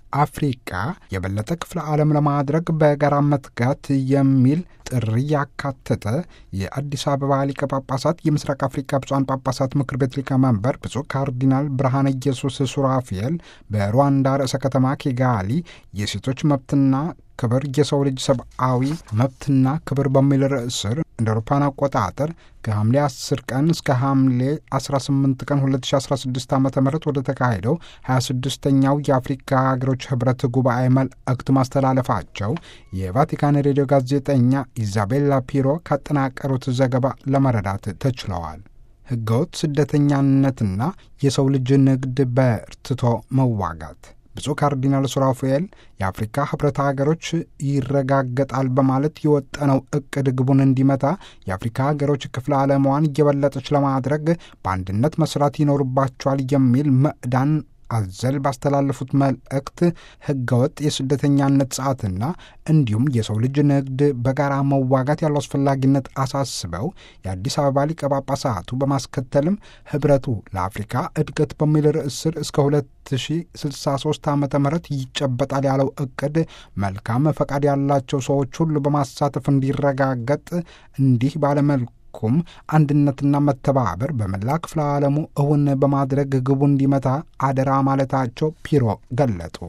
አፍሪቃ የበለጠ ክፍለ ዓለም ለማድረግ በጋራ መትጋት የሚል ጥሪ ያካተተ የአዲስ አበባ ሊቀ ጳጳሳት የምስራቅ አፍሪካ ብፁዓን ጳጳሳት ምክር ቤት ሊቀመንበር ብፁዕ ካርዲናል ብርሃነ ኢየሱስ ሱራፊኤል በሩዋንዳ ርዕሰ ከተማ ኪጋሊ የሴቶች መብትና ክብር የሰው ልጅ ሰብአዊ መብትና ክብር በሚል ርዕስ ስር እንደ አውሮፓውያን አቆጣጠር ከሐምሌ 10 ቀን እስከ ሐምሌ 18 ቀን 2016 ዓ ም ወደ ተካሄደው 26ኛው የአፍሪካ ሀገሮች ህብረት ጉባኤ መልእክት ማስተላለፋቸው የቫቲካን ሬዲዮ ጋዜጠኛ ኢዛቤላ ፒሮ ካጠናቀሩት ዘገባ ለመረዳት ተችለዋል። ህገወጥ ስደተኛነትና የሰው ልጅ ንግድ በርትቶ መዋጋት ብፁዕ ካርዲናል ሱራፌል የአፍሪካ ህብረት ሀገሮች ይረጋገጣል በማለት የወጠነው እቅድ ግቡን እንዲመታ የአፍሪካ ሀገሮች ክፍለ ዓለሟን እየበለጠች ለማድረግ በአንድነት መስራት ይኖርባቸዋል የሚል ምዕዳን አዘል ባስተላለፉት መልእክት ህገወጥ የስደተኛነት ጸዓትና እንዲሁም የሰው ልጅ ንግድ በጋራ መዋጋት ያለው አስፈላጊነት አሳስበው የአዲስ አበባ ሊቀ ጳጳሳቱ በማስከተልም ህብረቱ ለአፍሪካ እድገት በሚል ርዕስ ስር እስከ 2063 ዓ ም ይጨበጣል ያለው እቅድ መልካም ፈቃድ ያላቸው ሰዎች ሁሉ በማሳተፍ እንዲረጋገጥ እንዲህ ባለመልኩ ኩም አንድነትና መተባበር በመላ ክፍለ ዓለሙ እውን በማድረግ ግቡ እንዲመታ አደራ ማለታቸው ፒሮ ገለጡ።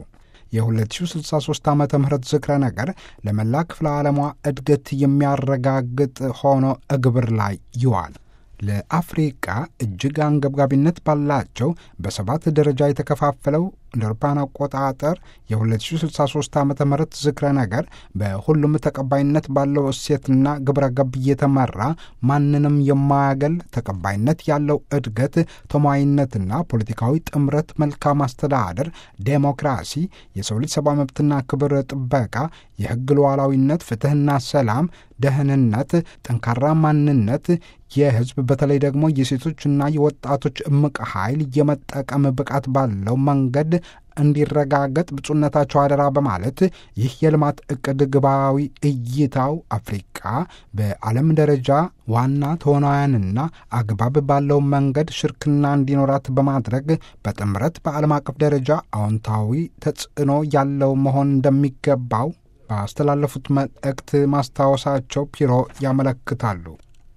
የ2063 ዓ ም ዝክረ ነገር ለመላ ክፍለ ዓለሟ እድገት የሚያረጋግጥ ሆኖ እግብር ላይ ይዋል። ለአፍሪቃ እጅግ አንገብጋቢነት ባላቸው በሰባት ደረጃ የተከፋፈለው እንደ አውሮፓውያን አቆጣጠር የ2063 ዓ ም ዝክረ ነገር በሁሉም ተቀባይነት ባለው እሴትና ግብረ ገብ እየተመራ ማንንም የማያገል ተቀባይነት ያለው እድገት፣ ተሟይነትና ፖለቲካዊ ጥምረት፣ መልካም አስተዳደር፣ ዴሞክራሲ፣ የሰው ልጅ ሰብአዊ መብትና ክብር ጥበቃ፣ የሕግ ሉዓላዊነት፣ ፍትሕና ሰላም፣ ደህንነት፣ ጠንካራ ማንነት፣ የሕዝብ በተለይ ደግሞ የሴቶችና የወጣቶች እምቅ ኃይል የመጠቀም ብቃት ባለው መንገድ እንዲረጋገጥ ብፁዕነታቸው አደራ በማለት ይህ የልማት እቅድ ግባዊ እይታው አፍሪቃ በዓለም ደረጃ ዋና ተዋናያንና አግባብ ባለው መንገድ ሽርክና እንዲኖራት በማድረግ በጥምረት በዓለም አቀፍ ደረጃ አዎንታዊ ተጽዕኖ ያለው መሆን እንደሚገባው ባስተላለፉት መልእክት ማስታወሳቸው ፒሮ ያመለክታሉ።